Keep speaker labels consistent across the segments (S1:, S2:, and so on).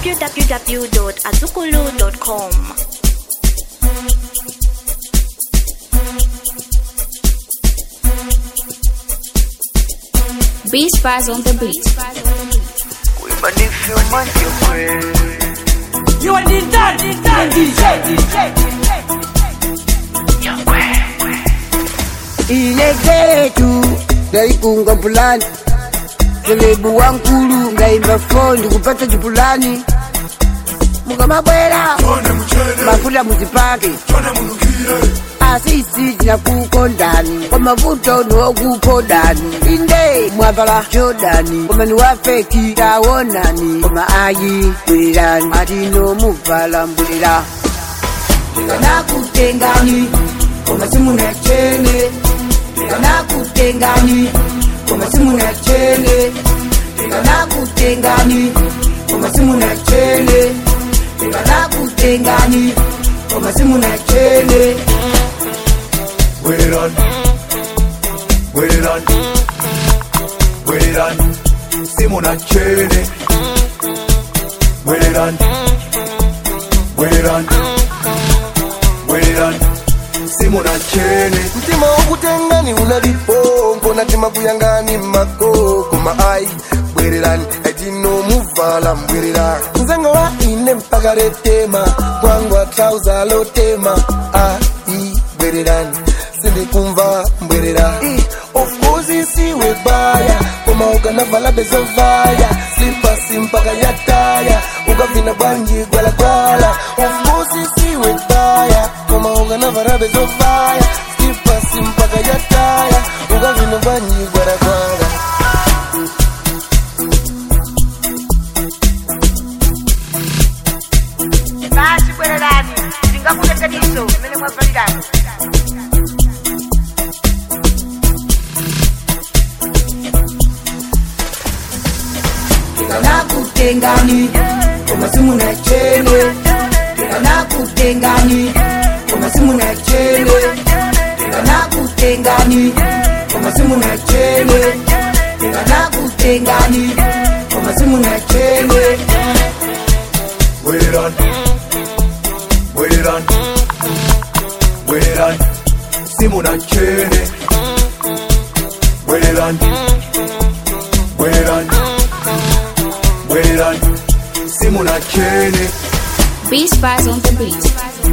S1: www.azukulu.com.
S2: B Spies on the beat.
S3: But if you want your friend,
S4: You are the dad, the dad, DJ, DJ.
S5: ile zetu ndaikunga mpulani selebu wankulu ngaimba fondi kupata chipulani mukamabwera mafuta muzipake asisi tinakukondani kwa mavuto niwokukondani inde mwavala jodani komani wafeki tawonani koma ayi bwelani atino muvala mbwela ndikanakutengani koma simuna chene ndikanakutengani koma simuna chene ndikanakutengani koma simuna chene ndikanakutengani koma simuna chene
S6: Wait it on. Wait it on. Wait it on. Simona Chene. Wait it on. Wait it on. Wait it on. Simona Chene.
S7: mtima wokutengani unalipo natima kuyangani makoko maai bwererani atinomuvala mbwerera nzengo wa ine mpaka retema kwangwa trauza lotema ai bwererani sindikumva mbwerera I, of course isiwe baya koma ukanavala bezovaya slipasi mpaka yataya ukavina bwanji gwalagwala of course isiwe baya koma ukanavala bezovaya slipasi mpaka yataya ukavina bwanji gwalagwala
S5: basi bwererani ndingakuletaniso mmene mwavalirani ndikanakutengani koma simuna chene ndikanakutengani koma simuna chene ndikanakutengani koma simuna chene ndikanakutengani koma simuna chene
S6: Wait it on. Wait it on. Wait it on. Simona Chene. Wait it on. Wait it on. Wait it on. Simona Chene.
S2: B Spies on the beat.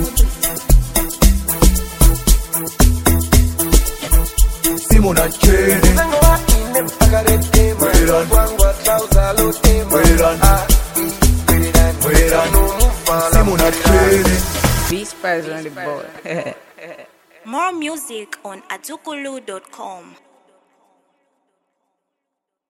S6: Simona Chene.
S7: nzengo wa ine mpaka retema
S6: Bwererani.
S7: kwangwa trauza lotema
S6: Bwererani.
S7: ai bwererani
S6: Bwererani.
S7: atinomuvala
S6: Simona Chene.
S5: Be spies on the board.
S1: More music on azukulu.com.